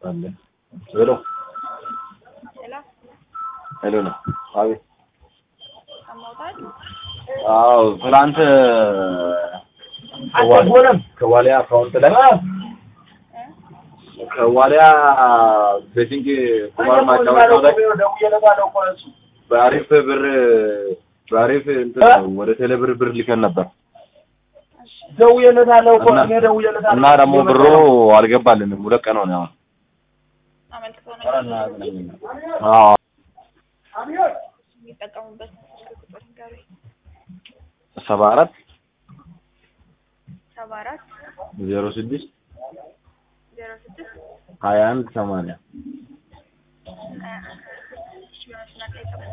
ካለ ሄሎ ሄሎ ሄሎ ነው። አቤት። ሰማውታል። አዎ ትናንት ከዋልያ ከዋልያ አካውንት ላይ ከዋልያ ቤቲንግ ቁማር ማጫወቻው ላይ በአሪፍ ብር በአሪፍ እንትን ወደ ቴሌ ብር ብር ልከን ነበር ደውዬለታለሁ እኮ እና- እኔ ደውዬለታለሁ። እና ደግሞ ብሩ አልገባልንም። ሁለት ቀን ሆነ አሁን። አመልክተው ነው አዎ የሚጠቀሙበት ስልክ ቁጥር ንገሩኝ። ሰባ አራት ሰባ አራት ዜሮ ስድስት ዜሮ ስድስት ሀያ አንድ ሰማንያ ሀያ አንድ እሺ፣ በመስመር ላይ ጠብቁኝ።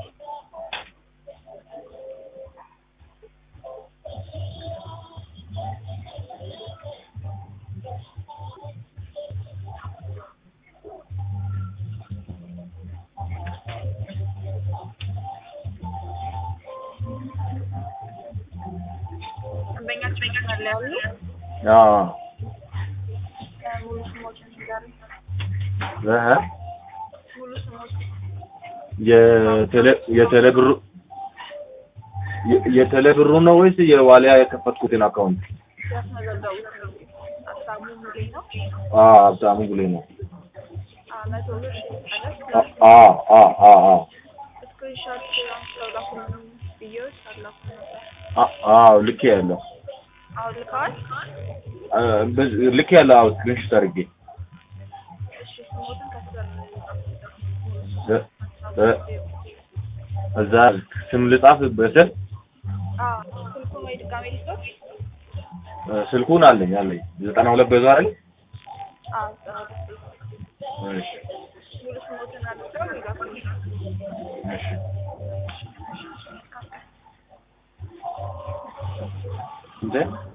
ደንበኛችን መስመር ላይ ያሉ አዎ ሙሉ ስሞችን ንገሩኝ። እህ ሙሉ ስሞች የቴሌ የቴሌ ብሩ የ- የቴሌ ብሩ ነው ወይስ የዋሊያ የከፈትኩትን አካውንት? ያስመዘገቡት ሀሳቡ ሙሌ ነው። አዎ ሀብታሙ ጉሌ ነው። መቶ ብር አ- አዎ አዎ አዎ አዎ ስክሪንሾት አንስተው ላኩልኝ ብዬዎች አላኩ ነበር። አ- አዎ ልክ ያለው አሁን ልከዋል። ልክ ያለው አዎ ስክሪንሾት አድርጌ እሺ ስሞትን ከስር እ- እ- እዛ ስም ልጻፍ በስር አዎ ስልኩን ወይ ድጋሜ ልስጦት? እ፣ ስልኩን አለኝ አለኝ ዘጠና ሁለት በዛ አይደል? አዎ ጸሎት እሺ ሙሉ ስሞትን አድርገው ይላኩልኝ። እሺ እንዴ